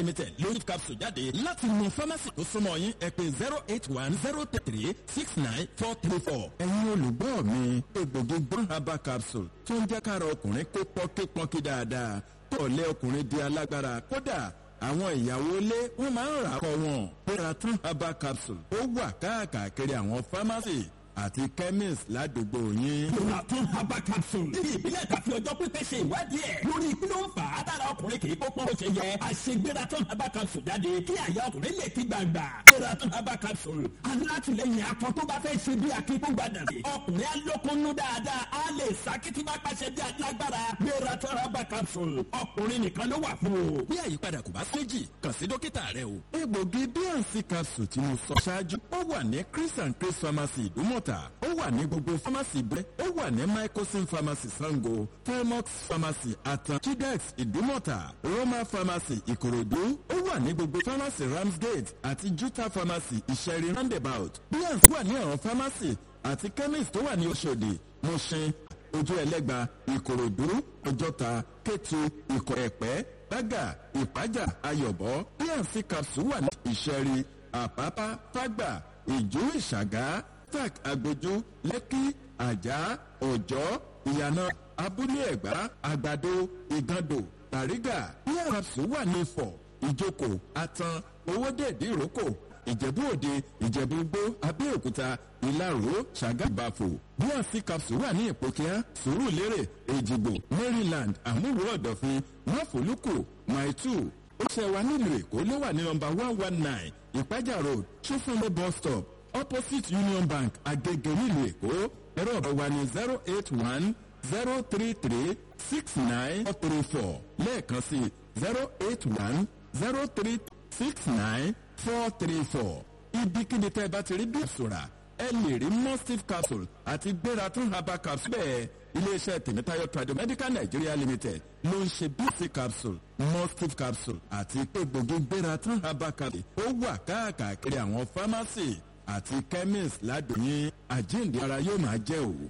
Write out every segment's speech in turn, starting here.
limited lórí capsule jáde láti mọ pharmacy tó súnmọ́ yín ẹ pé zero eight one zero three six nine four three four. ẹ̀yin olùgbọ́ mi egbògi gbọ́n herbal capsule tó ń jẹ́ kára ọkùnrin kó pọ́nkípọ́nkí dáadáa tó lé ọkùnrin di alágbára kódà àwọn ìyàwó ilé wọn máa ń rà kọ wọn. Peraton herbal capsule ó wà káàkiri àwọn pharmacy àti chemist ládùúgbò yín. Peraton herbal capsule níbi ìbílẹ̀ tàbí ọjọ́ pípẹ́ ṣe ìwádìí ẹ̀ lórí kí ló ń fà á dára ọkùnrin kì í kó pọ́n bó ṣe yẹ. àṣegbératon herbal capsule jáde kí àyà ọkùnrin lè ti gbàgbà. Peraton herbal capsule alátìlẹyìn akọ tó bá fẹ́ ṣe bí akíkúgbàdàn. ọkùnrin alókunnú dáadáa á lè sákìtì bá pàṣẹ bí alágbára. Peraton herbal capsule ọkùnrin nìkan ló wà fún o. bí àyípadà kò bá séjì kàn sí dókítà rẹ o. egbògi bnc capsule tí mo sọ ṣáájú ó wà ní chris and chris pharmacy ìdúmọ̀tà ó wà ní gbogbo pharmacy bẹ́ẹ̀ ó wà ní microsim pharmacy sango felmox pharmacy atan chidex ìdúmọ̀tà roma pharmacy ìkòròdú ó wà ní gbogbo pharmacy ramsgate àti juta pharmacy ìṣẹ̀rí roundabout bnc wà ní àwọn pharmacy àti chemist tó wà ní oṣòdì mushin ojú ẹlẹ́gba ìkòròdú ọjọ́ta kétu ìkọ̀ ẹ̀pẹ́ bága ìpájà ayọ̀bọ bnc capsule wà ní ìṣẹ̀rí àpápá fágbà ìjú ìṣàgá tac agbójú lẹ́kí àjà ọ̀jọ́ ìyànà abúlé ẹ̀gbá àgbàdo ìgàndò tàrígà bnc capsule wà ní ifọ̀ ìjókòó atan owódèdè ìrókò ìjẹ̀bú òde ìjẹ̀bú gbó abẹ́òkúta ìlaró ṣàgàbàfò bnc capsule wà ní ìpòkíá sùúrùlérè èjìgbò maryland àmúwò ọ̀dọ̀fin máfòlùkù maitu ó ṣe wa nílùú èkó ló wà ní nọmba one one nine ìpájà road ṣófúnlé bus stop opposite union bank agege nílùú èkó ẹ̀rọ ọ̀rọ̀ wa ní zero eight one zero three three six nine four three four lẹ́ẹ̀kan sí zero eight one zero three six nine four three four ibikíbi tẹ́ ẹ bá ti rí bí ìṣòra ẹ lè rí mustif capsule àti gbératún herbal capsule bẹ́ẹ̀ iléeṣẹ́ tèmítáyọ̀ tradomedical nigeria limited ló ń ṣe bc capsule mustif capsule àti egbògi gbératún herbal capsule ó wà káàkiri àwọn pharmacy àti chemist ládùúgbò àjíǹde ara yóò máa jẹ́ òwò.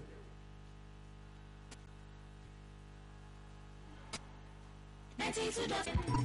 ninety two dot